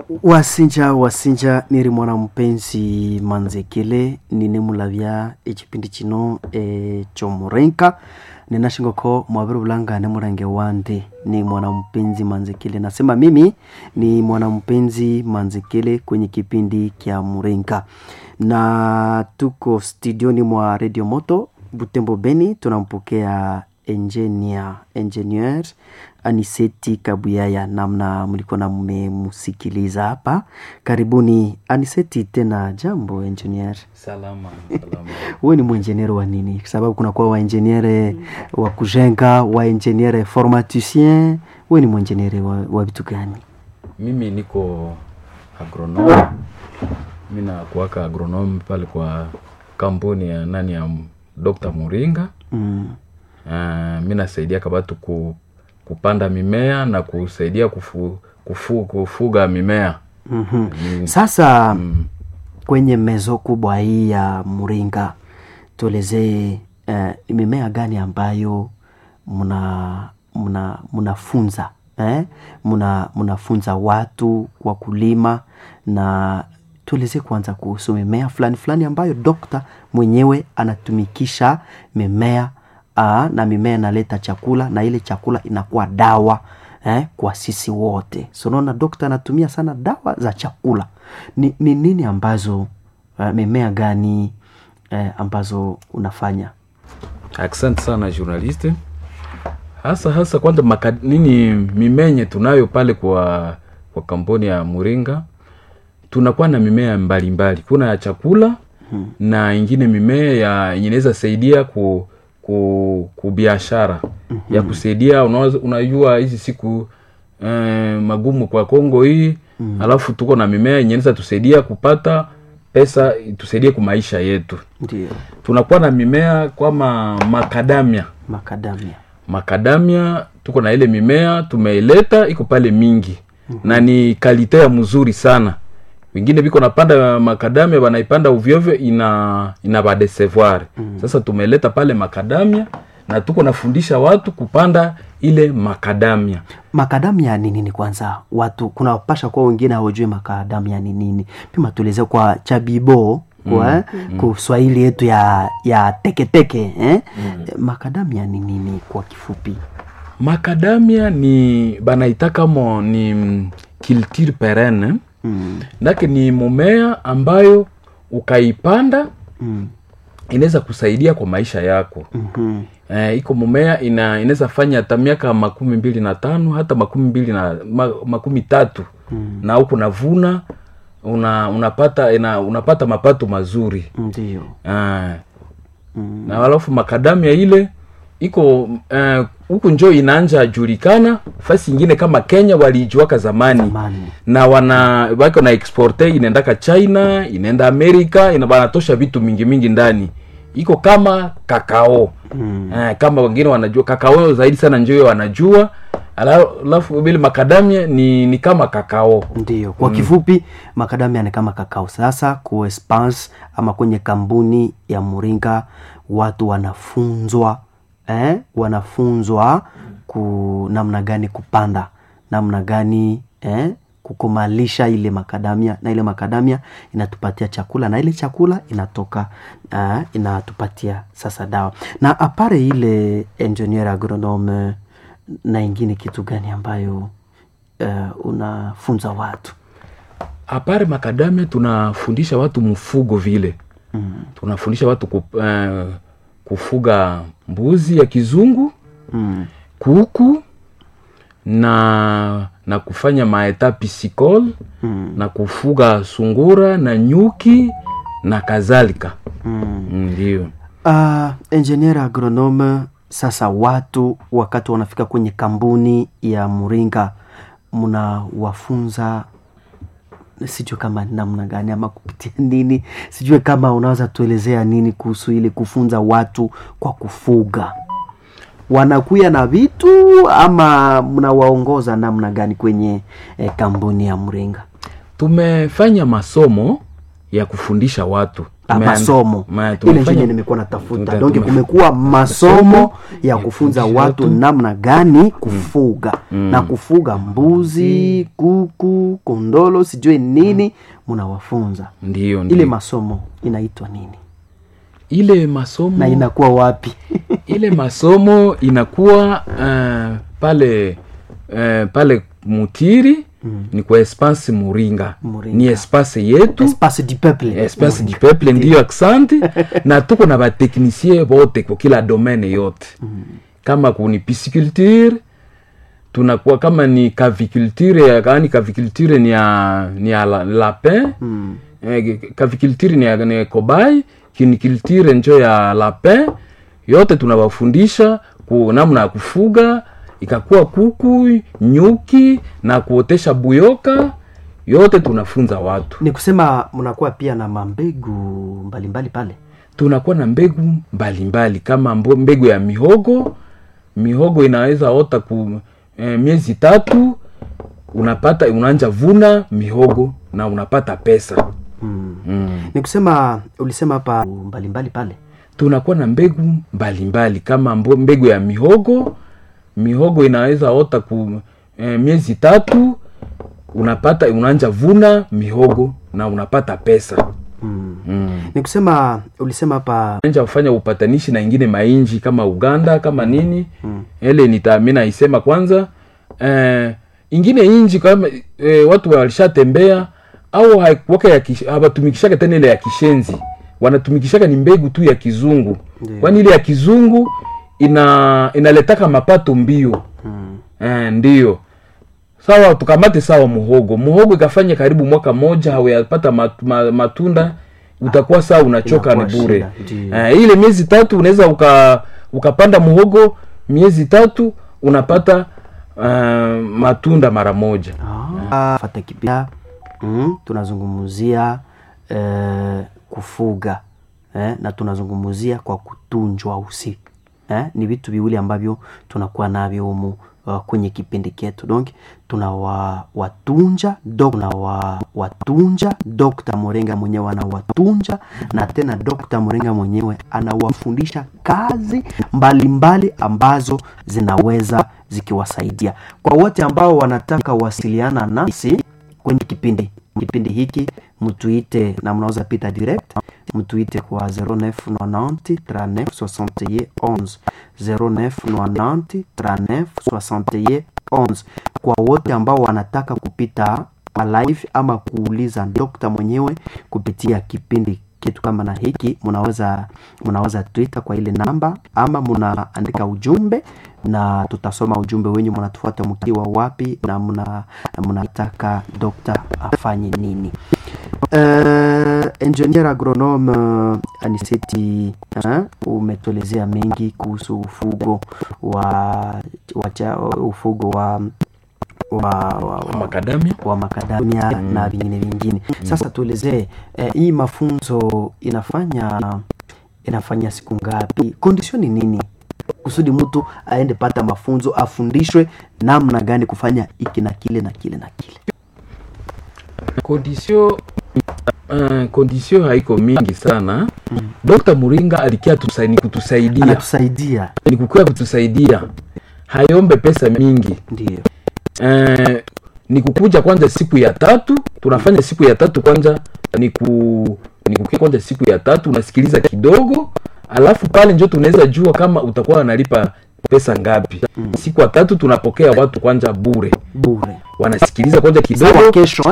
wasinja wasinja niri mwana mupenzi manzekele nine mulavya echipindi chino e, chomurenka ninashingoko mwaviri vulangane murange wande ni mwana mpenzi manzekele nasema mimi ni mwana mpenzi manzekele kwenye kipindi kya murenka na tuko studioni mwa radio moto butembo beni tunampokea engineer engineer aniseti kabuyaya namna mlikuwa na mmemusikiliza hapa karibuni aniseti tena jambo engineer salama salama wewe ni mwenjeniere wa nini kwa sababu kunakuwa waenjeniere wa kujenga waenjeniere formaticien wewe ni mwenjeniere wa, wa vitu gani mimi niko agronome mi nakuwaka agronome pale kwa kampuni ya nani ya dr muringa mm. uh, mi nasaidia kabatu ku, kupanda mimea na kusaidia kufu, kufu, kufuga mimea mm-hmm. Ni- sasa mm, kwenye mezo kubwa hii ya Muringa, tuelezee eh, ni mimea gani ambayo mna mna mnafunza eh? mna mnafunza watu kwa kulima na tuelezee kwanza kuhusu mimea fulani fulani ambayo dokta mwenyewe anatumikisha mimea aa, na mimea inaleta chakula na ile chakula inakuwa dawa eh, kwa sisi wote so unaona dokta anatumia sana dawa za chakula ni, ni nini ambazo uh, mimea gani eh, ambazo unafanya asante sana journaliste hasa hasa kwanza maka, nini mimenye tunayo pale kwa kwa kampuni ya muringa tunakuwa na mimea mbalimbali mbali. kuna ya chakula hmm. na ingine mimea ya yenye inaweza saidia ku ku, ku biashara mm-hmm. ya kusaidia unaweza- unajua hizi siku eh, magumu kwa kongo hii mm. alafu tuko na mimea yenye inaweza tusaidia kupata pesa tusaidie kwa maisha yetu ndio tunakuwa na mimea kama makadamia makadamia makadamia tuko na ile mimea tumeileta iko pale mingi mm-hmm. na ni kalite ya mzuri sana wengine viko napanda makadamia wanaipanda uvyovyo ina ina badesevoir mm-hmm. sasa tumeleta pale makadamia na tuko nafundisha watu kupanda ile makadamia makadamia ni nini kwanza watu kuna wapasha kuwa wengine hawajui makadamia ni nini pima tueleze kwa chabibo kwa mm. kwa swahili yetu ya ya teketeke eh? mm. makadamia ni nini kwa kifupi makadamia ni banaitaka mo ni mm, culture perenne mm. nake ni mumea ambayo ukaipanda Mm. inaweza kusaidia kwa maisha yako Mm-hmm. eh, iko mumea ina inaweza fanya hata miaka makumi mbili na tano hata makumi mbili na ma, makumi tatu mm. na huku navuna una, unapata ina, unapata mapato mazuri ndio ah. mm. na alafu makadamia ile iko eh, huku njo inaanja julikana fasi ingine kama kenya waliijuaka zamani zamani na wana wako na exporte inaendaka china inaenda amerika ina wanatosha vitu mingi mingi ndani iko kama kakao mm. eh, kama wengine wanajua kakao zaidi sana njo wanajua Ala- alafu vile makadamia ni, ni kama kakao ndio kwa kifupi makadamia ni kama kakao sasa ku Espance ama kwenye kampuni ya muringa watu wanafunzwa eh? wanafunzwa ku namna gani kupanda namna gani eh? kukomalisha ile makadamia na ile makadamia inatupatia chakula na ile chakula inatoka uh, inatupatia sasa dawa na apare ile engineer agronome na ingine kitu gani ambayo uh, unafunza watu apare makadamia tunafundisha watu mfugo vile mm. tunafundisha watu ku, uh, kufuga mbuzi ya kizungu mm. kuku na na kufanya maeta pisicole Mm. na kufuga sungura na nyuki na kadhalika Mm. ndio Uh, engineer agronome sasa watu wakati wanafika kwenye kampuni ya muringa mnawafunza sijue kama namna gani ama kupitia nini sijue kama unaweza tuelezea nini kuhusu ile kufunza watu kwa kufuga wanakuya na vitu ama mnawaongoza namna gani kwenye eh, kampuni ya mringa tumefanya masomo ya kufundisha watu ah, Tumeanda- masomo ma- ile tumefanya- njenye nimekuwa natafuta tume- donc tume- kumekuwa masomo ya kufunza kufundisha watu watu. namna gani kufuga na kufuga mbuzi kuku kondolo sijui nini munawafunza ndiyo ile ndiyo masomo inaitwa nini ile masomo na inakuwa wapi ile masomo inakuwa uh, pale uh, pale mutiri mm. ni kwa espace muringa, Muringa. ni espace yetu espace du peuple espace du peuple ndiyo aksanti na tuko na bateknisie bote kwa kila domaine yote mm. kama kuni pisciculture tunakuwa kama ni caviculture ya kani caviculture ni ya ni ya la- lapin Mm. eh, caviculture ni ya ni kobai kiniculture njo ya lapin yote tunawafundisha ku namna ya kufuga ikakuwa kuku nyuki na kuotesha buyoka yote tunafunza watu ni kusema mnakuwa pia na mambegu mbalimbali pale tunakuwa na mbegu mbalimbali mbali, kama mbo- mbegu ya mihogo mihogo inaweza ota ku eh, miezi tatu unapata unaanja vuna mihogo na unapata pesa mm. mm. ni kusema ulisema hapa mbalimbali pale tunakuwa na mbegu mbalimbali mbali, kama mbo- mbegu ya mihogo mihogo inaweza ota ku eh, miezi tatu unapata unaanja vuna mihogo na unapata pesa mm. mm. ni kusema ulisema hapa anja kufanya upatanishi na ingine mainji kama uganda kama nini mm. ele nita mi naisema kwanza eh, ingine inji kama eh, watu walishatembea au haikuwaka ya kish- hawatumikishaka tena ile ya kishenzi wanatumikishaka ni mbegu tu ya kizungu Ndiyo. kwani ile ya kizungu ina inaletaka mapato mbio mm. eh, ndiyo sawa tukamate sawa muhogo muhogo ikafanya karibu mwaka moja hauyapata mat, ma, matunda utakuwa saa unachoka ni Inakuwa bure shida, ndiyo. eh, ile miezi tatu unaweza uka, ukapanda muhogo miezi tatu unapata uh, matunda mara moja Ah, fata kipia mm, tunazungumzia eh, kufuga eh, na tunazungumzia kwa kutunjwa usi eh, ni vitu viwili ambavyo tunakuwa navyo humu uh, kwenye kipindi chetu donc tunawatunja tunawa watunja Dr. Morenga mwenyewe anawatunja na tena Dr. Morenga mwenyewe anawafundisha kazi mbalimbali mbali ambazo zinaweza zikiwasaidia kwa wote ambao wanataka wasiliana nasi kwenye kipindi kipindi hiki mtuite na mnaweza pita direct mtuite kwa 0990 39 61 0990 39 61 kwa wote ambao wanataka kupita live ama kuuliza dokta mwenyewe kupitia kipindi kitu kama na hiki mnaweza mnaweza twitter kwa ile namba ama mnaandika ujumbe na tutasoma ujumbe wenyu mnatufuata mkiwa wapi na mna mnataka dokta afanye nini uh, engineer agronome uh, aniseti uh, umetuelezea mengi kuhusu ufugo wa, wa cha, ufugo wa wa, wa, wa, makadamia wa makadamia mm. na vingine vingine sasa tuelezee eh, hii mafunzo inafanya inafanya siku ngapi condition ni nini kusudi mtu aende pata mafunzo afundishwe namna gani kufanya iki na kile na kile na kile kondisio uh, kondisio haiko mingi sana mm. dr muringa alikia tusa, ni kutusaidia anatusaidia ni kukia kutusaidia hayombe pesa mingi ndio eh, ni kukuja kwanza siku ya tatu tunafanya siku ya tatu kwanza ni ku ni kukia kwanza siku ya tatu unasikiliza kidogo alafu pale njo tunaweza jua kama utakuwa unalipa pesa ngapi mm. siku ya tatu tunapokea watu kwanza bure bure wanasikiliza kwanza sawa kidogo kesho